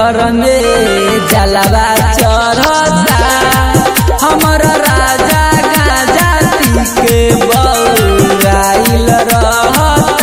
घर में जलवा चढ़ता हमर राजा गाजा पी के बउराइल रहता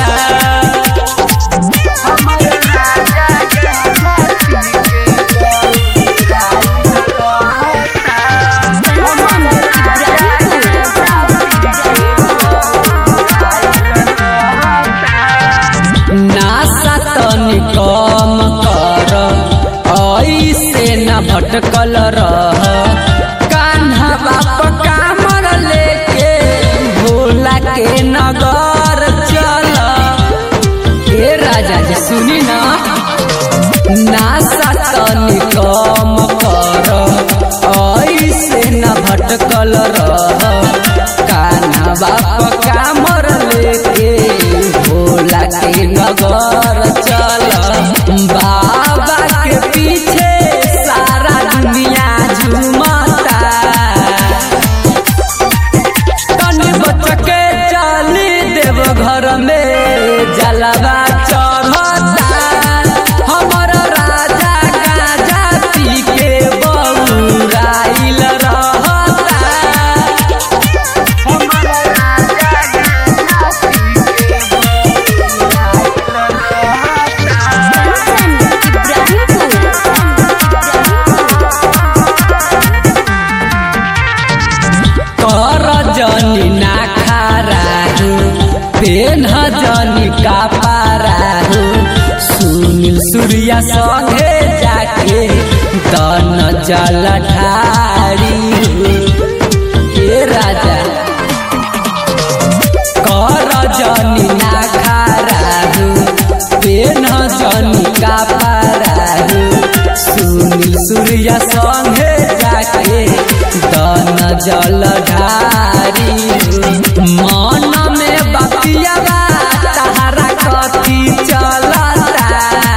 नासा तनी कम कर ऐसे न भटकल रह कान्हा बाप कामर लेके भोला के नगर चल हे राजा जी सुनी ना नासा तनी कम कर ऐसे न भटकल रह कान्हा बाप कामर लेके भोला के नगर चल बाबा के पीछे सारा दुनिया झूमता तनी बच के चली देव घर में जलवा चढ़ता हमर राजा गाजा पी के बउराइल रहता कर जनी ना खाराहु पेन जनी का पाराहु सुनील सूर्या संगे जाके दन जल ढारी हे राजा कर जनी ना खाराहु पेन जनी का पाराहु सुनील सूर्या संगे जाके दन जल ढारी मन में बतिया तहरा कथी चलता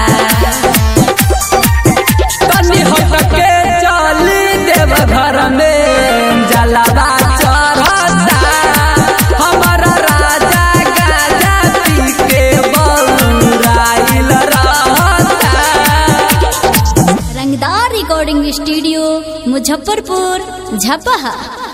तनी हटके चली देव घर में जलवा चढ़ता हमर राजा गाजा पी के बउराइल रहता रंगदार रिकॉर्डिंग स्टूडियो मुजफ्फरपुर झपहा